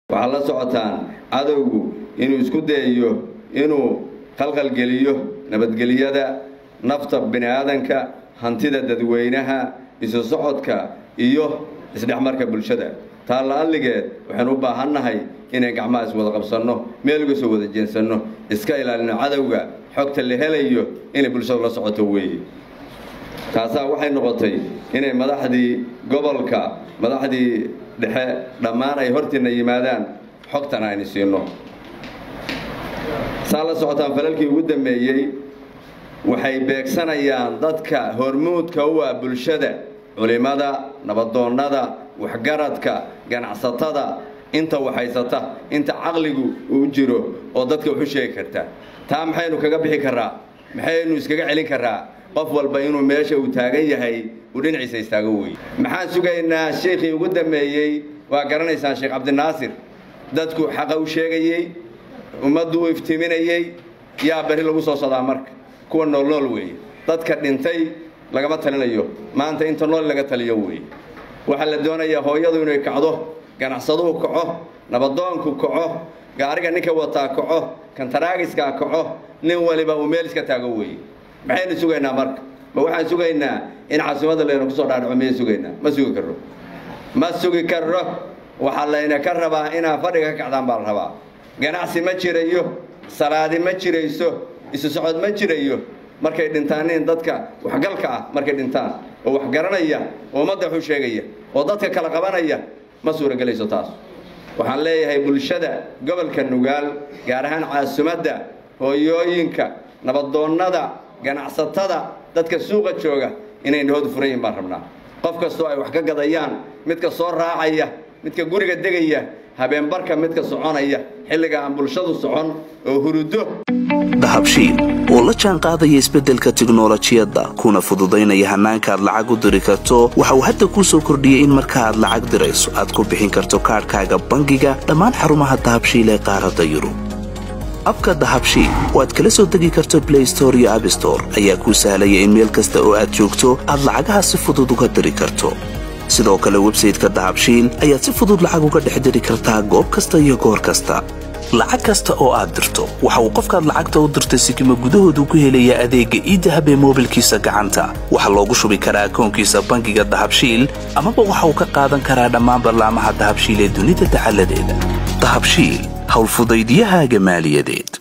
waxaad la socotaan cadowgu inuu isku dayayo inuu qalqalgeliyo nabadgelyada nafta bini aadanka hantida dadweynaha isu socodka iyo isdhexmarka bulshada taa la-alligeed waxaynu u baahannahay inay gacmaha iswada qabsanno meel uga soo wada jeensanno iska ilaalino cadowga xogta la helayo inay bulshadu la socoto weeye taasaa waxay noqotay inay madaxdii gobolka madaxdii dhexe dhammaan ay hortiina yimaadaan xogtana aynu siino saa la socotaan falalkii ugu dambeeyey waxay beegsanayaan dadka hormuudka u ah bulshada culimada nabadoonnada waxgaradka ganacsatada inta waxhaysata inta caqligu uu jiro oo dadka waxu sheegi karta taa maxaynu kaga bixi karaa maxaynu iskaga celin karaa qof walba inuu meesha uu taagan yahay uu dhinaciisa istaago weeye maxaan sugaynaa sheikhii ugu dambeeyey waa garanaysaan sheekh cabdinaasir dadku xaqa u sheegayey ummaddu u iftiiminayey yaa beri lagu soo sodaa marka kuwa noolnool weeye dadka dhintay lagama talinayo maanta inta nool laga taliyo weeye waxaa la doonayaa hooyadu inay kacdo ganacsaduhu kaco nabadoonku kaco gaariga ninka wataa kaco kantaraagiskaa kaco nin waliba uu meel iska taago weeye maxaynu sugaynaa marka ma waxaan sugaynaa in caasimada layna kusoo dhaadhaco miyay sugaynaa ma sugi karro ma sugi karro waxaa layna ka rabaa inaa fadhiga ka kacdaan baa la rabaa ganacsi ma jirayo salaadi ma jirayso isu socod ma jirayo markay dhintaan nin dadka waxgalka ah markay dhintaan oo wax garanaya oo ummadda waxu sheegaya oo dadka kala qabanaya ma suuragelayso taas waxaan leeyahay bulshada gobolka nugaal gaar ahaan caasimadda hooyooyinka nabadoonnada ganacsatada dadka suuqa jooga inay nahoodu furan yihin baan rabnaa qof kastoo ay wax ka gadayaan midka soo raacaya midka guriga degaya habeenbarka midka soconaya xilliga aan bulshadu socon oo hurudo dahabshiil oo la jaan qaadaya isbeddelka tiknolojiyadda kuna fududaynaya hannaanka aad lacag u diri karto waxa uu hadda kuu soo kordhiyey in marka aad lacag dirayso aad ku bixin karto kaadhkaaga bangiga dhammaan xarumaha dahabshiil ee qaaradda yurub abka dahabshiil oo aad kala soo degi karto blay store iyo abstore ayaa kuu sahlaya in meel kasta oo aad joogto aad lacagaha si fudud uga diri karto sidoo kale websayteka dahabshiil ayaad si fudud lacag uga dhex diri kartaa goob kasta iyo goor kasta lacag kasta oo aad dirto waxa uu qofkaad lacagta u dirtay sikima gudahoodu ku helayaa adeegga iidahab ee moobilkiisa gacanta waxaa loogu shubi karaa akoonkiisa bangiga dahabshiil amaba waxa uu ka qaadan karaa dhammaan ballaamaha dahabshiil ee dunida dacaladeeda dahabshiil howlfudaydyahaaga maaliyadeed